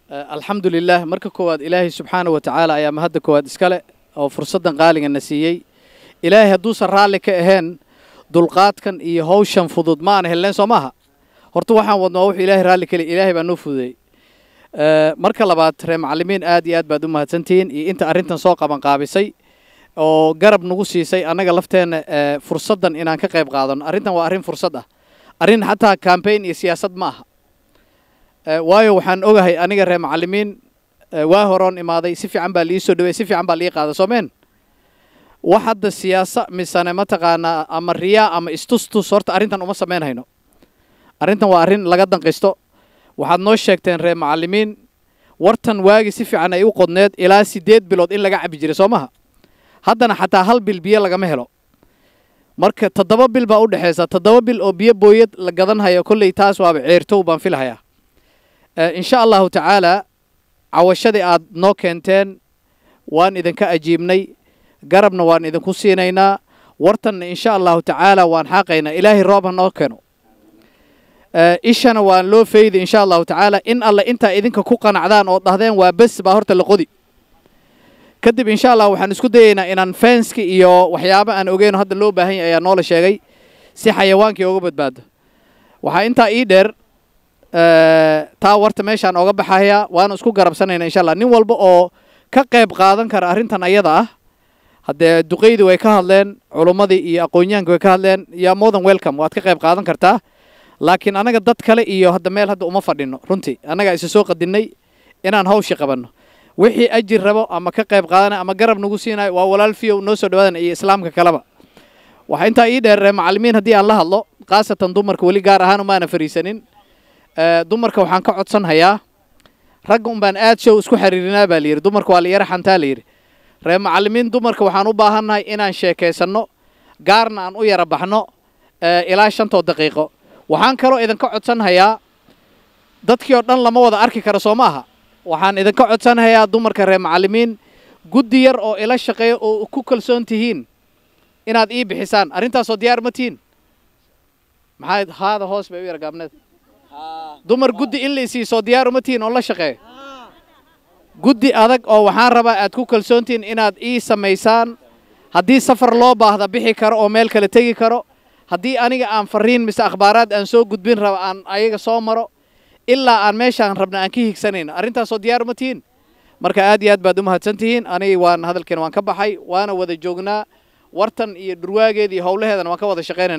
alxamdu lilah marka koowaad ilaahay subxaana wa tacaala ayaa mahadda koowaad iskale oo fursaddan qaaliga na siiyey ilaahay hadduusan raalli ka ahayn dulqaadkan iyo hawshan fudud ma aan helleen soo maaha horta waxaan wadno waa wuxuu ilaahay raalli kale ilaahay baa noo fududeeyey marka labaad ree macallimiin aad iyo aad baad u mahadsantihiin iyo inta arrintan soo qaban qaabisay oo garab nagu siisay annaga lafteenna fursaddan inaan ka qayb qaadano arrintan waa arrin fursad ah arrin xataa cambaign iyo siyaasad ma aha waayo waxaan ogahay aniga ree macallimiin waa horoon imaaday si fiican baa liii soo dhawey si fiican baa lii qaada soomeen wax hadda siyaasa misane mataqaanaa ama riyaa ama istustus horta arrintan uma samayn hayno arrintan waa arrin laga danqisto waxaad noo sheegteen ree macallimiin wartan waagi si fiican ay u qodneed ilaa siddeed bilood in laga cabi jiray soo maha haddana xataa hal bil biyo lagama helo marka toddoba bil baa u dhexaysa toddoba bil oo biyo booyad la gadan hayo kolley taas waaba ceertow baan filahayaa insha allahu tacaalaa cawashadii aad noo keenteen waan idinka ajiibnay garabna waan idinku siinaynaa wartanna insha allahu tacaala waan xaaqaynaa ilaahay roob ha noo keeno ishana waan loo feyday insha allahu tacaala in alle intaa idinka ku qanacdaan oo dhahdeen waa bes baa horta la qodi kadib insha allah waxaan isku dayaynaa inaan fenski iyo waxyaaba aan ogeyno hadda loo baahan yahy ayaa noola sheegay si xayawaankii oga badbaado waxaa intaa ii dheer taa warta meeshaan oga baxayaa waana isku garabsanayna insha allah nin walba oo ka qayb qaadan kara arrintan ayada ah haddee duqeydii way ka hadleen culummadii iyo aqoonyahanka way ka hadleen yaa modan welcome waad ka qayb qaadan kartaa laakiin annaga dad kale iyo hadda meel hadda uma fadhino runtii annagaa isa soo qadinnay inaan hawshii qabanno wixii ajir rabo ama ka qayb qaadanaya ama garab nagu siinayo waa walaal fiyow noo soo dhawaadana iyo islaamka kaleba waxaa intaa ii dheer macallimiin haddii aan la hadlo khaasatan dumarka weli gaar ahaan umaana fariisanin dumarka waxaan ka codsan hayaa ragga un baan aad show isku xiriirinaa baa layidhi dumarka waa la yara xantaa layidhi ree macallimiin dumarka waxaan u baahannahay inaan sheekaysanno gaarna aan u yara baxno ilaa shantoo daqiiqo waxaan kaloo idinka codsan hayaa dadkii oo dhan lama wada arki karo soo ma aha waxaan idinka codsanhayaa dumarka reer macallimiin guddi yar oo ila shaqeeya oo ku kalsoon tihiin inaad ii bixisaan arrintaasoo diyaar ma tihiin maxaa haada hoos bay u yar gaabneed dumar guddi in la isiisoo diyaar uma tihiin oo la shaqeeyo guddi adag oo waxaan rabaa aad ku kalsoon tihiin inaad ii samaysaan haddii safar loo baahda bixi karo oo meel kale tegi karo haddii aniga aan fariin mise akhbaaraad aan soo gudbin raba aan ayaga soo maro ilaa aan meeshaan rabna aan ka higsanayno arrintaasoo diyaar ma tihiin marka aad iyo aad baad u mahadsan tihiin aniga waan hadalkeena waan ka baxay waana wada joognaa wartan iyo dhurwaageeda iyo howlaheedana waan ka wada shaqaynayna